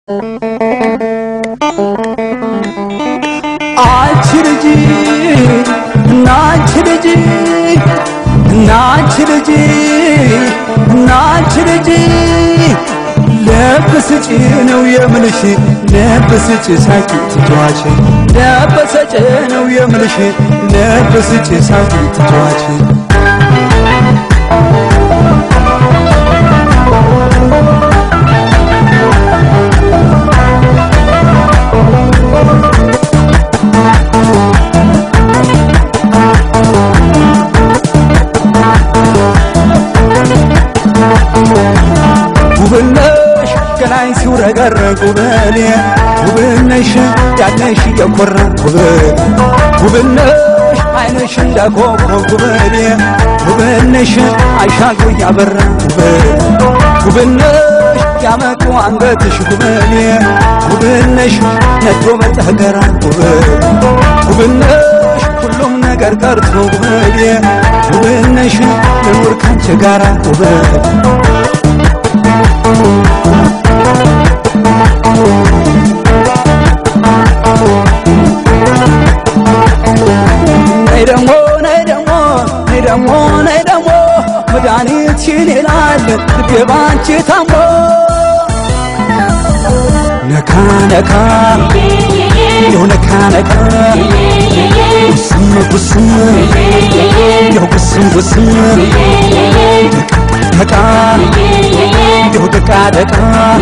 አንቺ ልጅ እናንቺ ልጅ እናንቺ ልጅ እናንቺ ልጅ ልብ ስጪ ነው የምልሽ ልብ ስጪ ሳቂ ትተዋች ልብ ስጪ ነው የምልሽ ልብ ስጪ ሳቂ ትተዋች ውብነሽ ገላይ ሲውረገረግ ውበኔ ውብነሽ ያለሽ የኮራ ውብ ውብነሽ አይነሽ እንዳኮኮብ ውበኔ ውብነሽ አይሻሉ ያበራ ውብ ውብነሽ ያመጡ አንገትሽ ውበኔ ውብነሽ ነዶ መጠገራ ውብ ውብነሽ ሁሉም ነገር ቀርቶ ውበኔ ውብነሽ ልኑር ካንቺ ጋራ ውብ ነይ ደሞ ነይ ደሞ ነይ ደሞ ነይ ደሞ መድኃኒትሽን ይላል ልቤ ባንቺ ታሞ ነካ ነካ ያው ነካ ነካ ጉስም ጉስም ያው ጉስም ጉስም ደቃ ያው ደቃ ደቃ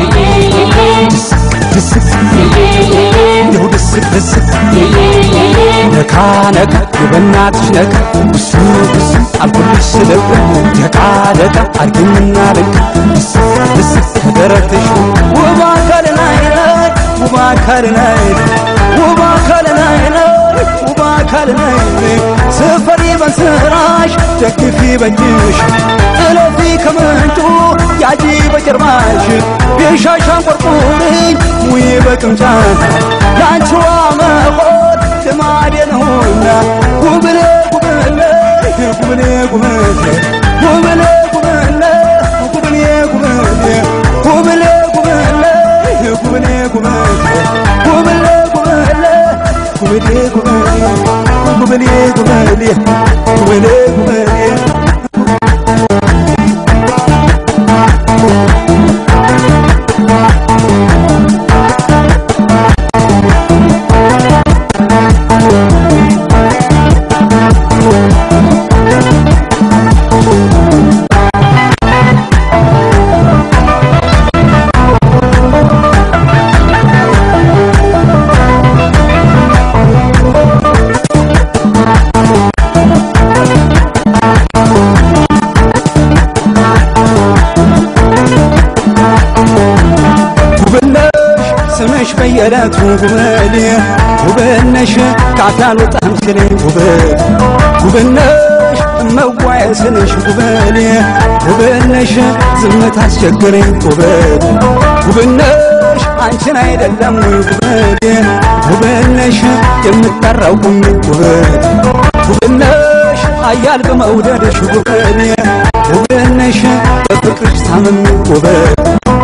ድስቅ ያው ድስቅ ድስቅ ነካ ነካ የበናትሽ ነካ ጉስም ጉስም አልኩልሽ ስለቅ ደቃ ደቃ አርግኝና ልክ ድስቅ ድስቅ ከደረትሽ ውብ አካል ላይ ላይ ውብ አካል ላይ ውብ አካል ላይ ላይ ውብ አካል ላይ ስፈሪ በስራሽ ደግፊ በእጅሽ ጥለፊ ከምንጩ ያጂ በጀርባሽ የሻሻን ቆርቁርኝ ሙይ በቅምጫት ያንቺዋ መሆን ልማዴ ነውና ጉብሌ ጉብሌ ጉብሌ ጉብሌ ጉብሌ ጉብሌ ጉብሌ ጉብሌ ጉብሌ ጉብሌ ጉብሌ ጉብሌ ጉብሌ ጉብሌ ጉብሌ ጉብሌ ጉብሌ ጉብሌ ጉብሌ ውብነሽ ስምሽ በየዕለቱ ውበኔ ውብነሽ ካፌ አልወጣም ስሌ ውብ ውብነሽ እመዋየ ስልሽ ውበኔ ውብነሽ ዝምታ አስቸግረኝ ውበት ውብነሽ አንቺን አይደለም ወይ ውበኔ ውብነሽ የምጠራው ቁሚ ውበት ውብነሽ አያል በመውደድሽ ውበኔ ውብነሽ በፍቅርሽ ታምሜ ውበት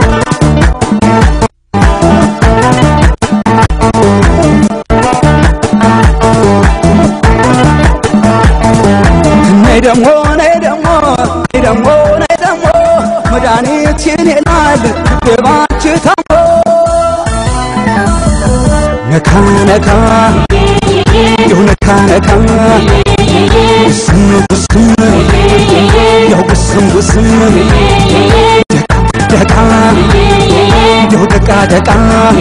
ነይ ደሞ ነይ ደሞ ነይ ደሞ ነይ ደሞ መድኃኒትሽን ይላል ልቤ ባንቺ ታሞ ነካ ነካ ያው ነካ ነካ ጉስም ጉስም ያው ጉስም ጉስም ደቃ ያው ደቃ ደቃ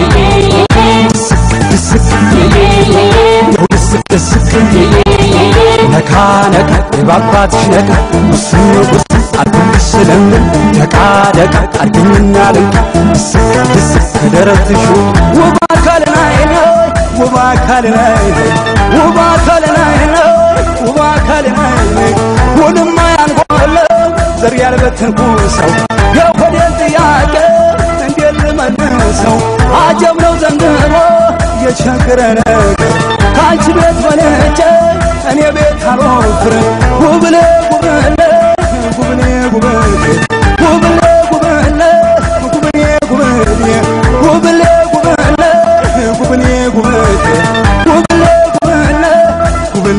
ድስቅ ያው ድስቅ ድስቅ ነካ ነካ የባባትሽ ነካ ጉስም ጉስም አልኩልሽ ስለምን ደቃ ደቃ አርግኝና ልንካ ድስቅ ድስቅ ከደረትሽ ውብ አካል ላይ ነው ውብ አካል ላይ ውብ አካል ላይ ነው ውብ አካል ላይ ውንማ ያንጓለው ዘር ያልበተንኩ ሰው የሆዴን ጥያቄ እንዴት ልመልሰው አጀብ ነው ዘንድሮ የቸገረ ነገር ከአንቺ ቤት በልጬ እኔ ቤት አልወፍር ጉብሌ ጉብሌ ጉብሌ ጉብሌ ጉብሌ ጉብሌ ጉብሌ ጉብሌ ጉብሌ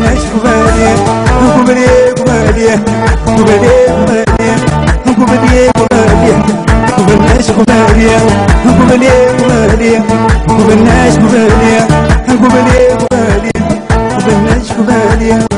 ጉበነሽ ጉበኔ ጉበኔ ጉበኔ ጉበኔ ጉበኔ ጉበኔ ጉበኔ ጉበነሽ ጉበኔ ጉበኔ ጉበኔ ጉበነሽ ጉበኔ ጉበኔ ጉበኔ ጉበነሽ ጉበኔ